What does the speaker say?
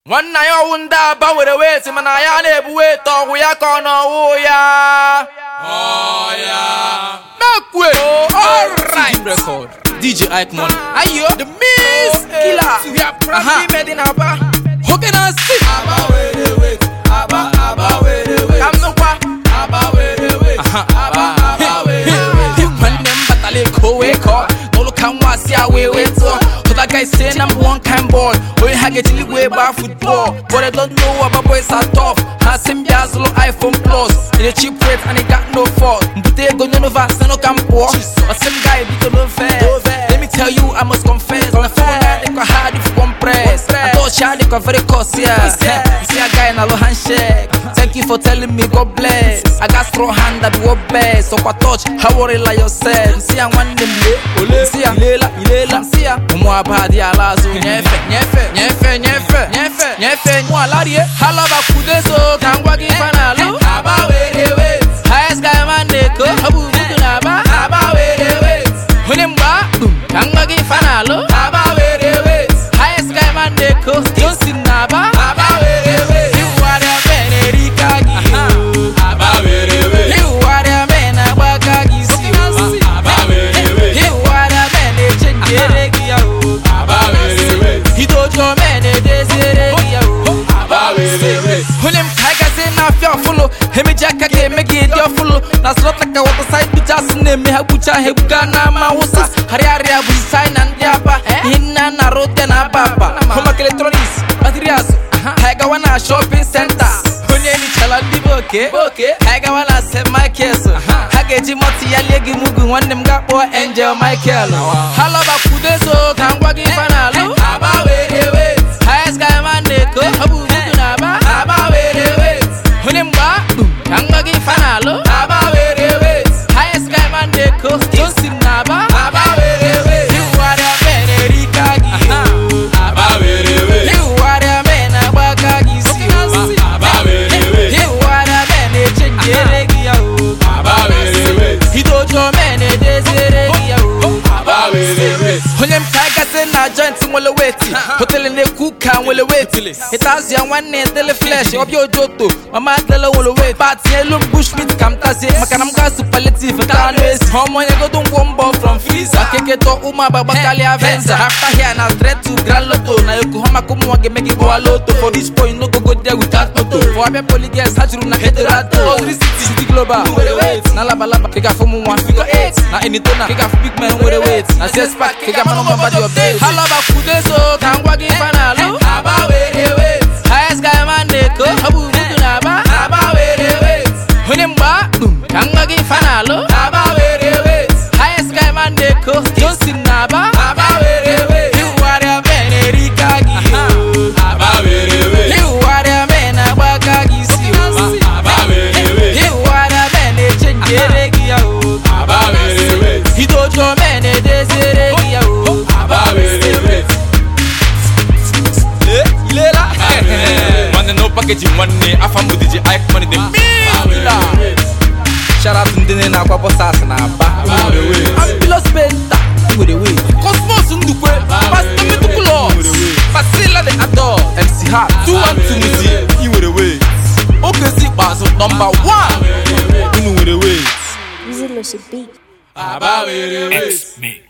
nwanna ya ọwụ ndị aba were wet mana ya na-ebu wet ọgwụ ya ka ọ n'ọwụ ya mekwe alright record DJ Ike Money ayo the miss killer we are proudly made in Aba hoge na si Aba were wet Aba Aba were wet kam nukwa Aba were wet Aba Aba were wet nwanne m batala eko wee kọọ n'ụlọ ka nwa si a wee wee tụọ Other guys say number one kind boy When I get to way by football But I don't know about boys are tough Has him Biazolo iPhone Plus In a cheap rate and he got no fault But they go no vast no can pour Or some guy be no fair Let me tell you I must confess Na phone I think I hard if you compress I thought Charlie got very cost yeah See a guy in a low handshake Thank you for telling me God bless I got strong hand that work best So I touch how worry like yourself See I want them le See I ilela ilela See I ụmụ abadi ala azụ nyefe nyefe nyefe nyefe nyefe nyefe mụ ala rie ha lọba kwude so ka m gwa gị ife na-alụ aba were wet highest guy man na-eko ọ bụ budu na aba aba were wet onye mgba dum ka m gwa gị ife na-alụ aba were wet highest guy man na-eko johnson na aba aba were wet iwugharịa men erika gị aba were wet iwugharịa men agbaka gị isi aba were wet iwugharịa men echenjere gị ya o Idojo men edezere gị ya o onye m ka gazi na-afịa ọfụlụ emeji aka ga-eme gị dị ọfụlụ na slọta ka wọta said bichas na-eme ha gbucha ha egbuga n'ama wụsa harịarịa bụ china na ndị aba ihe nna na rote na aba aba home electronics materials ha gawa na shopping center onye nichala ndị bụ oke ha gawa na st michaels ha ga-eji mọtị ya lie gị mugu nwanne m ga-akpọ angel michael ha lọba kwudezo ka m gwa gị ife na-alụ highest guy man na-eko ọ bụ budu na aba aba were wet onye mgba dum ka m gwa gị ife na-alụ aba were wet highest guy man na-eko johnson na aba aba were wet iwugharịa men erika gị aba were wet iwugharịa men agbaka gị isi aba were wet iwugharịa men echenjere gị ya o aba were wet idojo men edezere gị ya o aba were wet onye m ka gasị na joint nwere weti hotelu na-ekwu ka nwere weti ịtazụ ya nwanne dele flesh ọbịa ojoto mama dele nwere weti pati elu m bushmit ka m tazie maka na m ga supaletiv taa anụ ezi ọmụnye godo ngwo mbọ from friza keketọ ụmụ agbagba karịa venza after here na straight to grand loto na yokohama ka ụmụnwa ga-eme gị gbọwa loto for this point no go go there without moto for abịa poliges ha juru na hederato ozuri city city global na labalaba ka ị ga-afụ ụmụ nwa figo 8 na enitona ka ị ga-afụ big man nwere wet na sespak ka ị ga-ama nọmba mba dị update ha lọba kwudezo ka m gwa gị ife na-alụ aba were wet highest guy man na-eko ọ bụ budu na aba aba were wet onye mgba dum ka m gwa gị ife na-alụ aba were wet highest guy man na-eko johnson na aba aba were wet iwugharịa men erika gị aba were wet iwugharịa men agbaka gị isi aba were wet iwugharịa men echenjere gị ya o aba were wet idojo men edezere gị ya o aba were wet ilela nwanne no packaging nwanne afa mbụ DJ Ike Money the Shout out to ndị na-akwa bọsas na aba Ambulos Penta nwere wee Cosmos Ndukwe Pastor Meticulous Pasila the Ador MC Hart 212 Muzi ị nwere weight Okezi ikpeazụ nọmba 1 unu nwere weight Easy Lucy Beat. Aba were wee X me